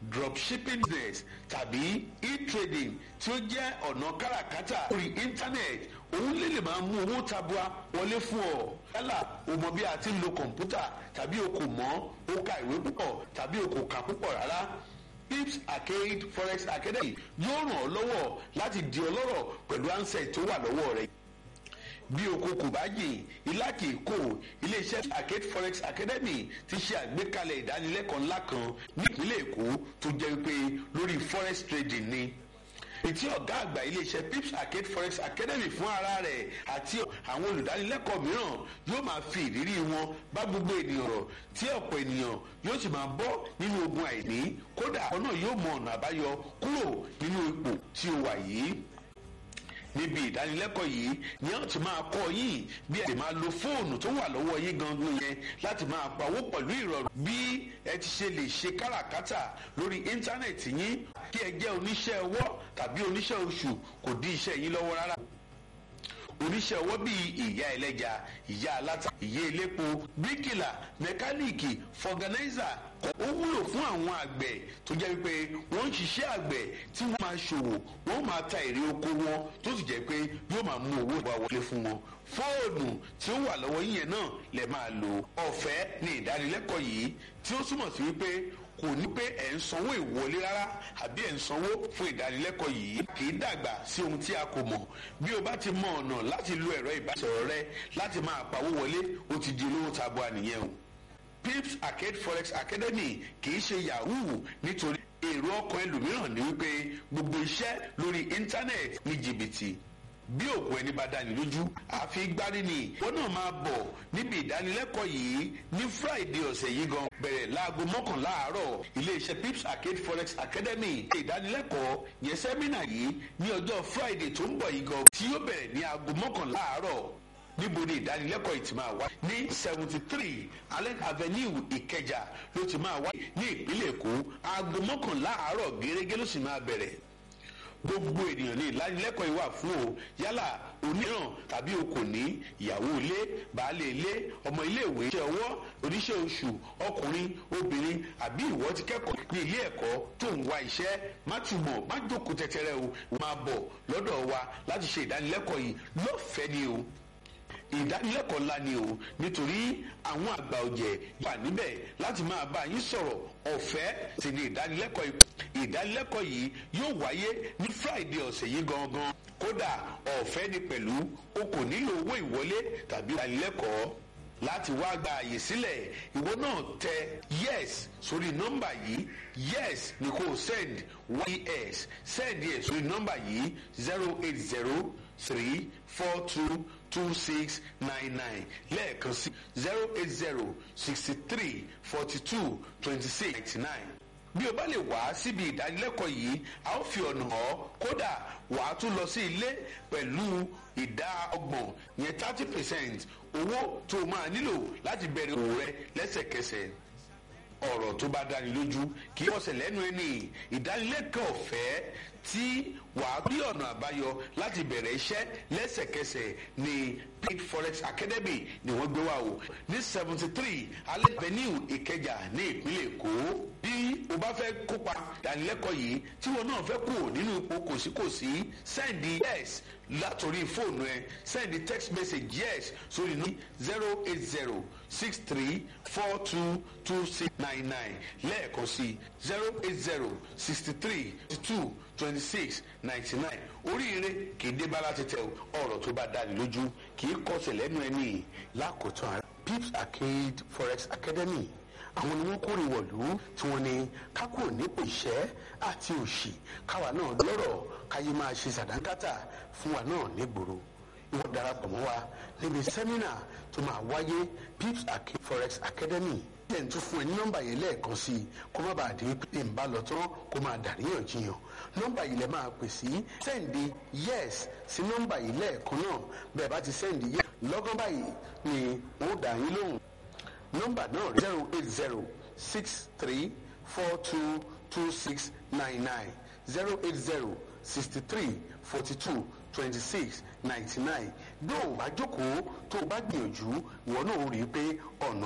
dropshipping business tàbí e-trading tí ó jẹ́ ọ̀nà káràkátà lórí internet òun lè lè máa mú owó tabua wọlé fún ọ yálà o mọ bí a ti ń lo kọ̀ǹpútà tàbí o kò mọ̀ o ka ìwé púpọ̀ tàbí o kò kà púpọ̀ rárá pips arcade forex academy yóò ràn ọ́ lọ́wọ́ láti di ọlọ́rọ̀ pẹ̀lú ansẹ̀ tó wà lọ́wọ́ rẹ̀ bí oko kò bá yè ilá kì í kó iléeṣẹ́ arcade forex academy ti ṣe àgbékalẹ̀ ìdánilẹ́kọ̀ọ́ ńlá kan nípínlẹ̀ èkó tó jẹ́ pé lórí forex trading ni ètí ọ̀gá àgbà iléeṣẹ́ pips arcade forex academy fún ara rẹ̀ àti àwọn olùdánilẹ́kọ̀ọ́ mìíràn yóò máa fi ìrírí wọn bá gbogbo ènìyàn rọ̀ tí ọ̀pọ̀ ènìyàn yóò sì máa bọ́ nínú ogun àìní kódà ọ̀nà yóò mọ ọ̀nà àbáyọ kúrò nínú ipò tí ó wà yìí níbi ìdánilẹ́kọ̀ọ́ yìí ni a ti máa kọ́ yín bí ẹ ti máa lo fóònù tó wà lọ́wọ́ yín gangan yẹn láti máa pawó pẹ̀lú ìrọ̀rùn bí ẹ ti ṣe lè ṣe káràkátà lórí íńtánẹ̀tì yín kí ẹ jẹ́ oníṣẹ́ ọwọ́ tàbí oníṣẹ́ oṣù kò dí iṣẹ́ yín lọ́wọ́ rárá oníṣẹ́ ọwọ́ bíi ìyá ẹlẹ́ja ìyá aláta ìyá elépo bíríkìlà mẹkáníìkì fọgànáìzà ó wúlò fún àwọn àgbẹ̀ tó jẹ́ wípé wọ́n ń ṣiṣẹ́ àgbẹ̀ tí wọ́n máa ṣòwò wọ́n máa ta èrè oko wọn tó sì jẹ́ pé yóò máa mú owó ìwà wọlé fún wọn fóònù tí ó wà lọ́wọ́ yín yẹn náà lè máa lò ọ̀fẹ́ ní ìdánilẹ́kọ̀ọ́ yìí tí ó túmọ̀ sí wípé kò ní pé ẹ̀ ń sanwó ìwọlé rárá àbí ẹ̀ ń sanwó fún ìdánilẹ́kọ̀ọ́ yìí kì í dàgbà sí ohun tí a kò mọ̀ bí o bá ti mọ ọ̀nà láti lo ẹ̀rọ ìbánisọ̀rọ̀ rẹ láti máa pawó wọlé ó ti di olówó tabua nìyẹn o pips arcade forex academy kì í ṣe yahoo nítorí èrò ọkàn ẹlòmíràn ní wípé gbogbo iṣẹ́ lórí íńtánẹ́ẹ̀tì ní jìbìtì bí òkú ẹni bá dání lójú àfi gbárí ni wọn náà máa bọ̀ níbi ìdánilẹ́kọ̀ọ́ yìí ní friday ọ̀sẹ̀ yìí gan bẹ̀rẹ̀ láago mọ́kànlá àárọ̀ iléeṣẹ́ pips arcade forex academy ìdánilẹ́kọ̀ọ́ yẹn sẹ́mínà yìí ní ọjọ́ friday tó ń bọ̀ yìí gan tí yóò bẹ̀rẹ̀ ní aago mọ́kànlá àárọ̀ níbo ni ìdánilẹ́kọ̀ọ́ yìí ti máa wá ní seventy three allen avenue ìkẹjà ló ti máa wá ní ìpínlẹ̀ èkó aago mọ́kànlá àárọ̀ gẹ́gẹ́ ló sì máa bẹ̀rẹ̀ gbogbo ènìyàn ní ìlanilẹ́kọ̀ọ́ yìí wà fún o yálà oníràn tàbí o kò ní ìyàwó ilé baálé ilé ọmọ iléèwé iṣẹ́ ọwọ́ oníṣẹ́ oṣù ọkùnrin obìnrin àbí ìwọ ti kẹ́kọ̀ọ́ ní ilé ẹ̀kọ́ tó ń wá iṣẹ́ má túmọ̀ má jókòó tẹ́tẹ́rẹ́ o máa bọ̀ lọ́dọ̀ wa láti ṣe ìdánilẹ́kọ̀ọ́ yìí lọ́fẹ̀ẹ́ ni o ìdánilẹ́kọ̀ọ́ ńlá ni o nítorí àwọn àgbà ọ̀jẹ̀ wà níbẹ̀ láti máa bá yín sọ̀rọ̀ ọ̀fẹ́ sì ni ìdánilẹ́kọ̀ọ́ yìí ìdánilẹ́kọ̀ọ́ yìí yóò wáyé ní friday ọ̀sẹ̀ yìí gangan kódà ọ̀fẹ́ ni pẹ̀lú o kò nílò owó ìwọlé tàbí ìdánilẹ́kọ̀ọ́ láti wá gba àyè sílẹ̀ ìwọ náà tẹ yes sórí nọ́mbà yìí yes ni kò send yes send yes sórí nọ́mbà yìí zero eight zero three four two two six nine nine lẹ́ẹ̀kan sí zero eight zero sixty three forty two twenty six ninety nine bí o bá lè wá síbi ìdánilẹ́kọ̀ọ́ yìí a ó fi ọ̀nà hàn kódà wà á tún lọ sí ilé pẹ̀lú ìdá ọgbọ̀n yẹn thirty percent owó tó o máa nílò láti bẹ̀rẹ̀ òwò rẹ lẹ́sẹ̀kẹsẹ̀ ọ̀rọ̀ tó bá dáni lójú kì í ọ̀sẹ̀ lẹ́nu ẹni ìdánilẹ́kọ̀ọ́ ọ̀fẹ́ tí wàá rí ọ̀nà àbáyọ láti bẹ̀rẹ̀ iṣẹ́ lẹ́sẹ̀kẹsẹ̀ ní pig forex academy ni wọ́n gbé wá o ní seventy three alẹ́ avenue ìkẹjà ní ìpínlẹ̀ èkó bí o bá fẹ́ kópa ìdánilẹ́kọ̀ọ́ yìí tí wọn náà fẹ́ kú nínú ipò kòsíkòsí sẹ́ndì yes látòrí fóònù ẹ sẹ́ndì text message yes sórí ní zero eight zero six three four two two six nine nine lẹ́ẹ̀kan sí zero eight zero sixty three two twenty six ninety nine oríire kì í dé bára tètè ọ̀rọ̀ tó bá dáni lójú kì í kọsẹ̀ lẹ́nu ẹni lákòótán pips arcade forex academy àwọn ni wọ́n kórè wọ̀lú tí wọ́n ní kákò nípò ìṣẹ́ àti òṣì káwa náà lọ́rọ̀ káyé máa ṣe sàdánkátà fún wa náà nígboro ìwọ darapọ̀ mọ́ wa níbi sẹ́mínà tó máa wáyé pips arcade forex academy tẹ̀ ń tún fún ẹ ní nọ́mbà yẹn lẹ́ẹ̀kan sí i kó má bàa dé pé ń bá lọ tán kó máa dàríyànjiyàn nọ́mbà yìí lẹ máa pè sí sẹ́ǹdì yes sí nọ́mbà yìí lẹ́ẹ̀kan náà bẹ́ẹ̀ bá ti sẹ́ǹdì yes lọ́gán báyìí ni wọ́n dà yín lóhùn nọ́mbà náà zero eight zero six three four two two six nine nine zero eight zero sixty three forty two twenty six ninety nine bí o bá jókòó tó o bá gbìyànjú ìwọ náà rí i pé ọ̀nà